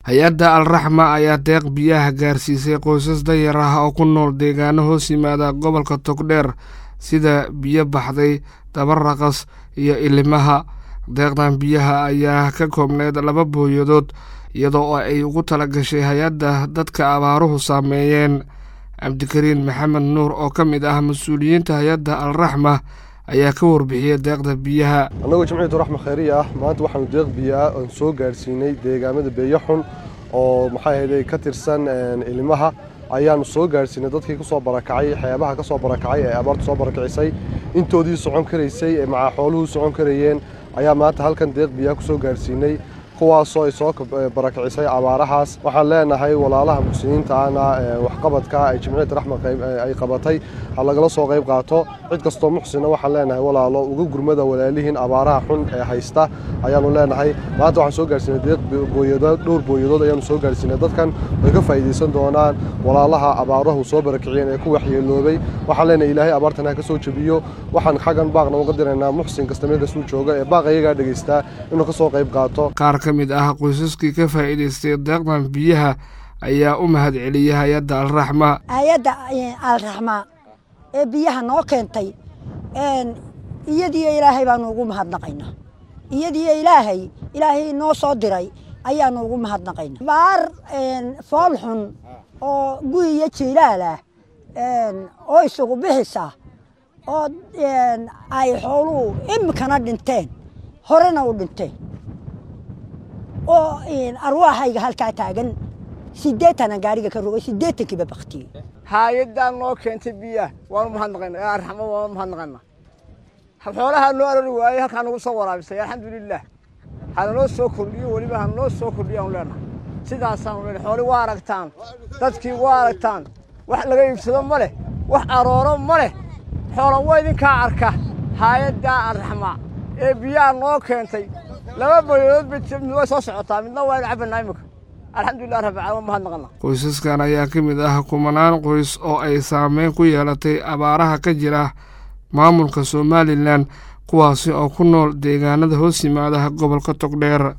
hay-adda alraxma ayaa deeq biyaha gaarsiisay qoysas danyar ah oo ku nool deegaano hoos yimaada gobolka togdheer sida biyo baxday dabaraqas iyo ilimaha deeqdan biyaha ayaa ka koobneyd laba booyadood iyadoo ay ugu tala gashay hay-adda dadka abaaruhu saameeyeen cabdikariin maxamed nuur oo ka mid ah mas-uuliyiinta hay-adda alraxma ayaa ka warbixiyey deeqda biyaha annagoo jimciyatu raxma khayriya ah maanta waxaanu deeq biyo ah oon soo gaarsiinay deegaamada beeyaxun oo maxay ahayday ka tirsan ilimaha ayaanu soo gaarsiinay dadkii ka soo barakacay xeebaha ka soo barakacay ee abaartu soo barakacisay intoodii socon karaysay ee macaa xooluhu socon karayeen ayaa maanta halkan deeq biyaha ku soo gaarsiinay kuwaasoo ay soo barakicisay abaarahaas waxaan leenahay walaalaha muslimiinta ahna waxqabadka ay jimciyadda raxma ay qabatay ha lagala soo qayb qaato cid kastoo muxsina waxaan leenahay walaalo uga gurmada walaalihiin abaaraha xun ee haysta ayaanu leenahay maanta waxaan soo gaarsiinay deeq booyadood dhowr booyadood ayaanu soo gaarsiinay dadkan way ka faa'iidaysan doonaan walaalaha abaarahu soo barakiciyeen ee ku waxyeeloobay waxaan leenahay ilaahay abaartan ha ka soo jebiyo waxaan xaggan baaqna uga diraynaa muxsin kasta meel kastuu jooga ee baaq ayagaa dhegaystaa inuu ka soo qayb qaato ka mid ah qoysaskii ka faa'iidaystay deeqdan biyaha ayaa u mahad celiyay hay-adda alraxma hay-adda alraxma ee biyaha noo keentay iyadiyo ilaahay baanu ugu mahadnaqaynaa iyadiyo ilaahay ilaahay noo soo diray ayaanu ugu mahadnaqaynaa baar fool xun oo guyiyo jiilaal ah oo isugu bixisa oo ay xooluhu imikana dhinteen horena u dhinteen oo arwaaxayga halkaa taagan sideetana gaariga ka rogay sideetankiiba baktiyey haayadaan noo keentay biyaha waanu mahadnaqayna ee arxamo waanu mahadnaqayna xoolahaa noo arari waayey halkaa nagu soo waraabisay alxamdulilah hananoo soo kordhiyo weliba hananoo soo kordhiyo aanu leenahay sidaasaanu leenahay xooli waa aragtaan dadkii waa aragtaan wax laga iibsado ma leh wax arooro ma leh xoola waa idinkaa arka haayaddaa arraxma ee biyaha noo keentay laba boyadood mid way soo socotaa midna waa inu cabbanaa imika alxamdulilah rabbi caalamiin mahadnaqana qoysaskan ayaa ka mid ah kumanaan qoys oo ay saameyn ku yeelatay abaaraha ka jira maamulka somalilan kuwaasi oo ku nool deegaanada hoos yimaadaha gobolka togdheer